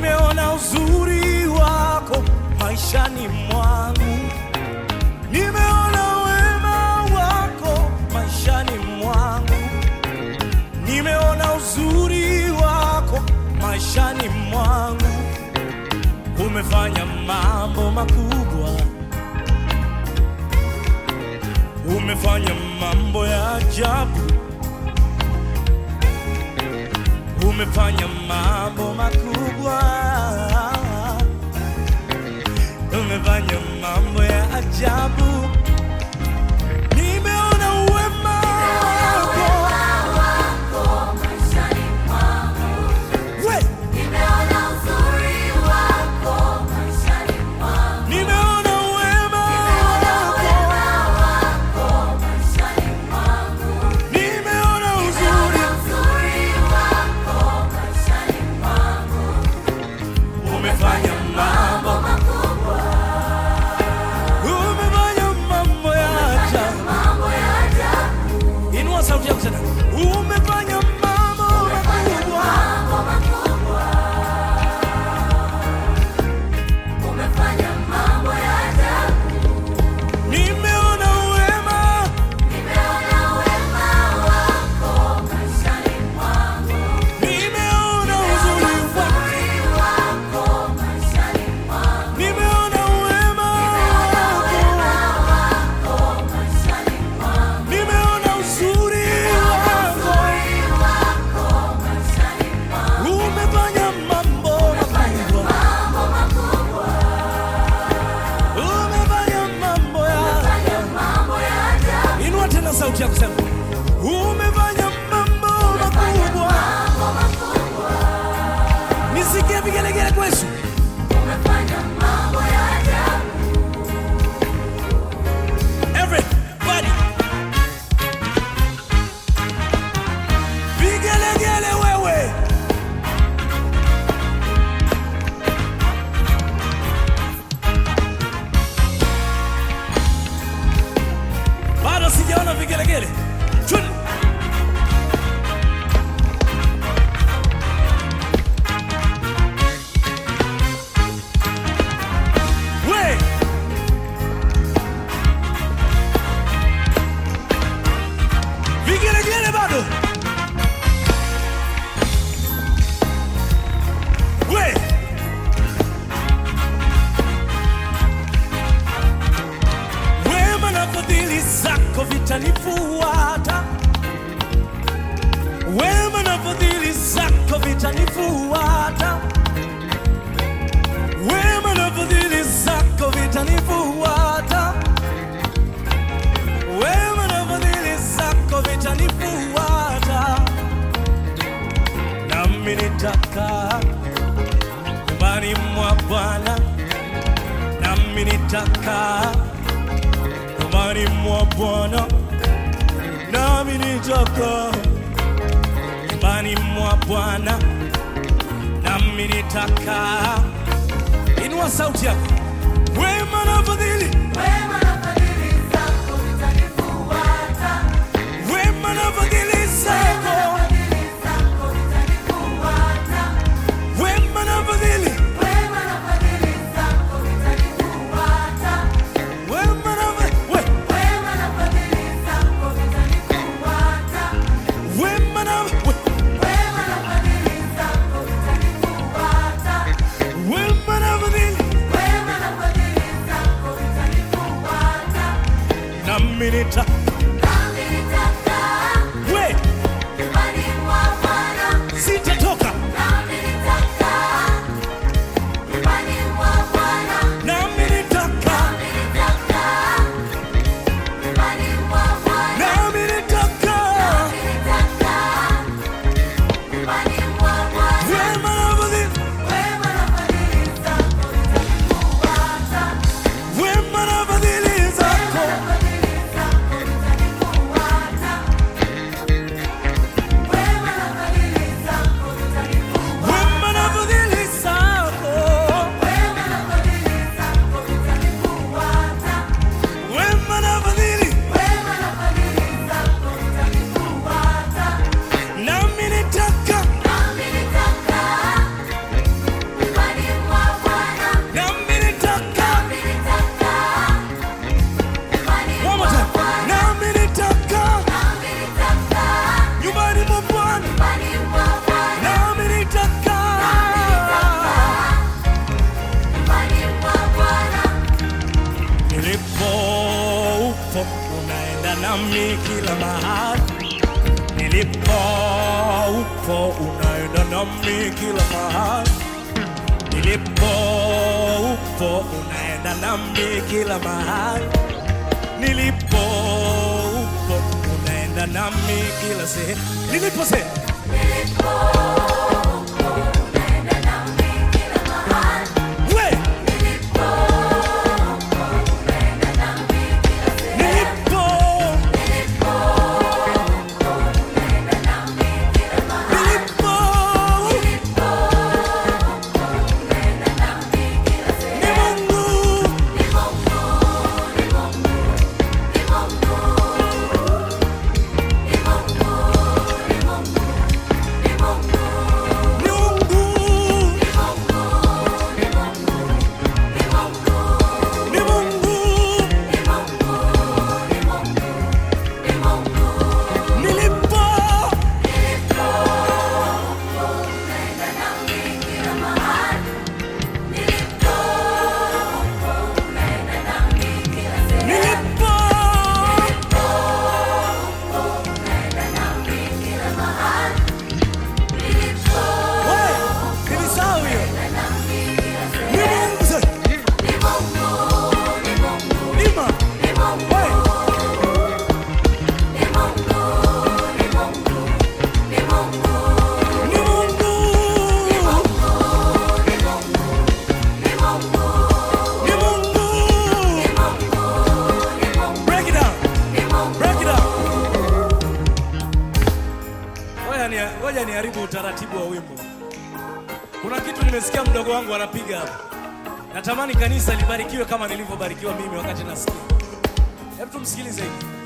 nimeona uzuri wako maishani mwangu, nimeona wema wako maishani mwangu, nimeona uzuri wako maishani mwangu. Umefanya mambo makubwa, umefanya mambo ya ajabu, umefanya mambo makubwa, umefanya mambo ya ajabu. Nimeona uwema wako we, nimeona uwema wako, nimeona uzuri, umefanya mambo, umefanya mambo ya ajabu. Inua sauti yako tena, umefanya mambo makubwa. Nimeona uwema, nimeona uzuri wako, nimeona uwema wako, nimeona uzuri wako, umefanya mambo makubwa, umefanya mambo ya Inua tena sauti yako sema, umefanya mambo makubwa. Nisikie vigelegele kwa Yesu. Everybody. Vigelegele wewe. Bado sijaona vigelegele. Twende. We. Vigelegele bado. We. Wema na fadhili zako vitanifuata, wema na fadhili zako vitanifuata, wema na fadhili zako vitanifuata, wema na fadhili zako vitanifuata, nami nitakaa nyumbani mwa Bwana, nami nitakaa nyumbani mwa Bwana, nami nitakaa nyumbani mwa Bwana, nami nitakaa. Inua sauti yako, wema na fadhili, wema na fadhili zako, wema na fadhili zako, wema na fadhili, we, wema na we, wema na fadhili, nami nita we, sitatoka nami nitakaa nami nitakaa wema na fadhili, wema na fadhili zako nami kila mahali nilipo, upo unaenda nami kila mahali nilipo, upo unaenda nami kila mahali nilipo, upo unaenda nami kila sehemu nilipo sehemu we nilipo nilipo ni Mungu ni Mungu ni Mungu nilipo nilipo Wewe, nilisahau hiyo. Ni Mungu sasa. Lima. Wewe. Ni Mungu. Ni Mungu. Break it down. Break it down. Ngoja ni ngoja niharibu utaratibu wa wimbo. Kuna kitu nimesikia mdogo wangu anapiga hapa. Natamani kanisa libarikiwe kama nilivyobarikiwa mimi wakati nasikia. Hebu tumsikilize hivi.